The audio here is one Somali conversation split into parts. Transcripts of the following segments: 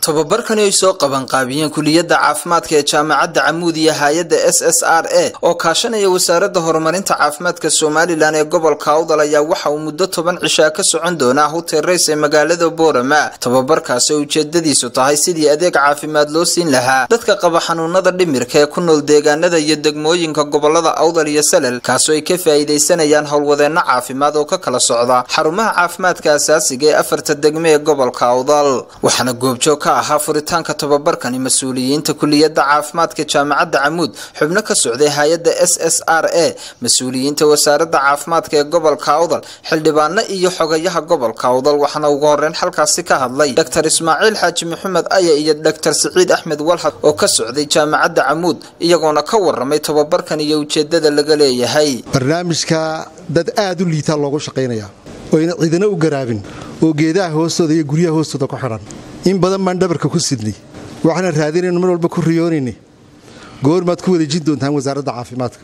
tobabarkani ay soo qabanqaabiyeen kuliyadda caafimaadka ee jaamacadda camuud iyo hay-adda s s r a oo kaashanaya wasaaradda horumarinta caafimaadka somalilan ee gobolka awdal ayaa waxa uu muddo toban cishaa ka socon doonaa hotel rays ee magaalada boorama tobabarkaasi oo ujeedadiisu tahay sidii adeeg caafimaad loo siin lahaa dadka qaba xanuunada dhimirka ee ku nool deegaanada iyo degmooyinka gobolada awdal iyo salel kaasoo ay ka faa'iidaysanayaan howlwadeenno caafimaad oo ka kala socda xarumaha caafimaadka asaasiga ee afarta degme ee gobolka awdal waxaana goobjoog ka ahaa furitaanka tobabarkani mas-uuliyiinta kuliyadda caafimaadka jaamacadda camuud xubno ka socday hay-adda s s r a mas-uuliyiinta wasaaradda caafimaadka ee gobolka awdal xildhibaano iyo xogayaha gobolka awdal waxaana ugu horeyn xalkaasi ka hadlay dr ismaaciil xaaji maxamed aya iyo dr siciid axmed walhad oo ka socday jaamacadda camuud iyagoona ka waramay tobabarkan iyo ujeedada laga leeyahay barnaamijka dad aad u liitaa loogu shaqaynaya oo ayna ciidana u garaabin oo geedaha hoostooda iyo guryaha hoostooda ku xidhan in badan baan dhabarka ku sidnay waxaana raadinaynu mar walba ku riyoonayna goormaad ku wareejin doontaan wasaaradda caafimaadka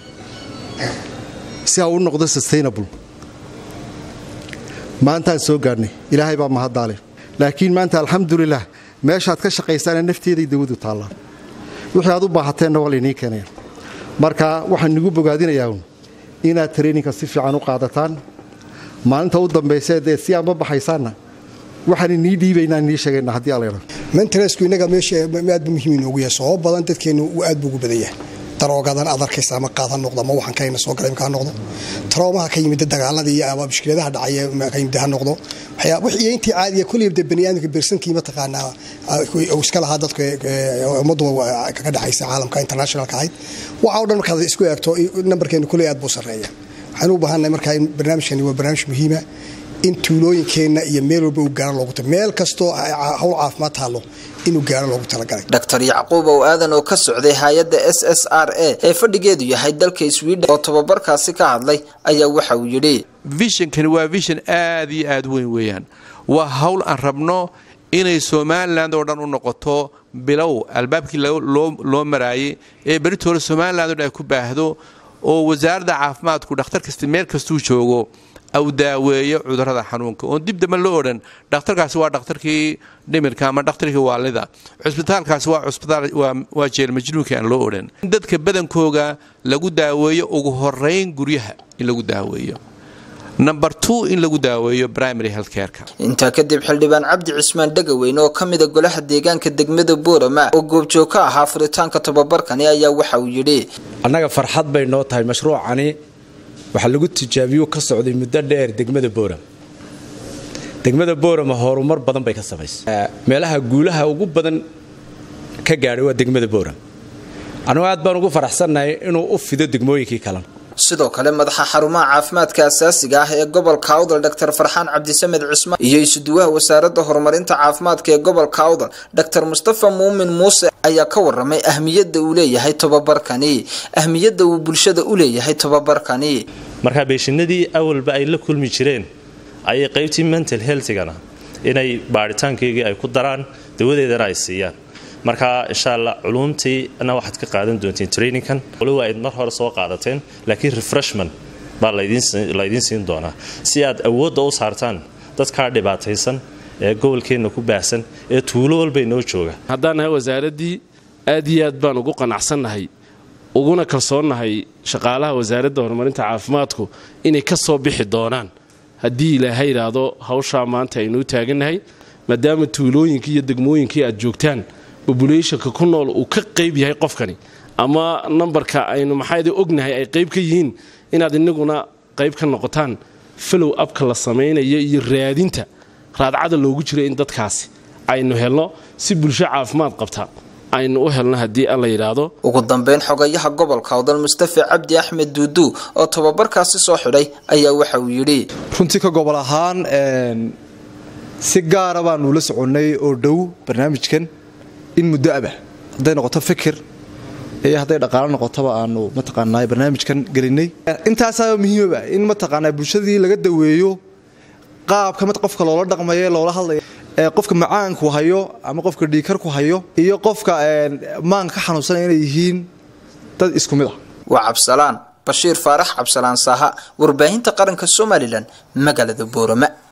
si ha u noqdo sustainable maantaan soo gaadhnay ilaahay baa mahaddaale laakiin maanta alxamdulilah meeshaad ka shaqaysaana nafteeday dawadu taallaa wixii aad u baahateenna waa laynii keenaya marka waxaan nigu bogaadinayaa inaad traininka si fiican u qaadataan maalinta u dambaysa dee si aad ma baxaysaanna waxaan inii dhiibaynaa inii sheegayna haddii alayra mentalesku innaga meesha aad bu muhiim inoogu yahay sababo badan dadkeennu aad buu ugu badan yahay daroogadan aad arkaysa ama qaad ha noqdo ama waxaan kayna soo galay ha noqdo taroomaha ka yimid dagaaladii ama mushkiladaha dhacaya ka yimid ha noqdo wixii intii caadiya kulliya de baniaadamka bersankii mataqaanaa iska lahaa dadka ummaddu kaga dhexaysa caalamka internationalka ahayd waxa o dhan markaad isku eegto nambarkeenu kuley aad buu sarreeya waxaan u baahannahay markaa in barnaamijkani waa barnaamij muhiima in tuulooyinkeenna iyo meel walba uu gaaro loogu meel kastoo hawl caafimaad taallo inuu gaaro loogu talagalay dr yacquub ow aadan oo ka socday hay-adda s s r a ee fadhigeedu yahay dalka sweden oo tobabarkaasi ka hadlay ayaa waxa uu yidhi vishonkani waa vishon aad iyo aad weyn weeyaan waa hawl aan rabno inay somalilan oo dhan u noqoto bilow albaabkii loo maraayay ee beritoole somalilan o dhan ay ku baahdo oo wasaaradda caafimaadku dhakhtar kasta meel kastuu joogo au daaweeyo cudurada xanuunka oon dib damba loo odhan dhakhtarkaasi waa dhakhtarkii dhimirka ama dhakhtarkii waalida cusbitaalkaasi waa jeel majnuunka aan loo odhan in dadka badankooga lagu daaweeyo ugu horeyn guryaha in lagu daaweeyo number two in lagu daaweeyo primary healthcareka intaa kadib xildhibaan cabdi cismaan dhegaweyne oo ka mida golaha deegaanka degmada boorama oo goobjoog ka ahaa furitaanka tobabarkani ayaa waxa uu yidhi annaga farxad bay noo tahay mashruucani waxaa lagu tijaabiyo ka socday muddo dheer degmada booram degmada boorama horumar badan bay ka samaysay meelaha guulaha ugu badan ka gaadhay waa degmada booram anugu aad baan ugu faraxsannahay inuu u fido degmooyinkii kalena sidoo kale madaxa xarumaha caafimaadka asaasiga ah ee gobolka awdal dr farxaan cabdisamed cusmaan iyo isuduwaha wasaaradda horumarinta caafimaadka ee gobolka awdal dr mustafa muumin muuse ayaa ka waramay ahmiyadda uu leeyahay tobabarkani ahmiyadda uu bulshada u leeyahay tobabarkani markaa beeshinadii awalba ay la kulmi jireen ayay qaybtii mental healthigana inay baaritaankaygii ay ku daraan dawadeedana ay siiyaan marka insha alla culuumtiina waxaad ka qaadan doonteen trainingkan waliba ayd mar hore soo qaadateen laakiin refreshment baa laydiin siin doonaa si aad awoodda u saartaan dadkaa dhibaataysan ee gobolkeenna ku baahsan ee tuulo walba inoo jooga haddaan nahay wasaaraddii aad iyo aad baan ugu qanacsannahay uguna kalsoonnahay shaqaalaha wasaaradda horumarinta caafimaadku inay ka soo bixi doonaan haddii ilaahay idhaahdo hawshaa maanta aynuu taagannahay maadaama tuulooyinkii iyo degmooyinkii aad joogtaan bobulationka ku nool uu ka qayb yahay qofkani ama nambarka aynu maxaad ognahay ay qayb ka yihiin inaad inaguna qayb ka noqotaan falow abka la samaynayo iyo raadinta raadcada loogu jiro in dadkaasi aynu helno si bulsho caafimaad qabta aynu u helno haddii alla yidhaahdo ugu dambeyn xogayaha gobolka awdal mustafa cabdi axmed duudu oo tobabarkaasi soo xidhay ayaa waxa uu yidhi runtii ka gobol ahaan si gaara baanu la soconnay oo dhow barnaamijkan in muddo aba hadday noqoto fikir iyo hadday dhaqaalo noqotoba aanu mataqaanaa barnaamijkan gelinay intaasaa muhiimaba in mataqaanaa bulshadii laga daweeyo qaabka mid qofka loola dhaqmayo loola hadlaya qofka macaanku hayo ama qofka dhiikarku hayo iyo qofka maanka ka xanuunsanaya inay yihiin dad isku mid ah waa cabsalaan bashiir faarax cabsalaan saaha warbaahinta qaranka somalilan magaalada boorama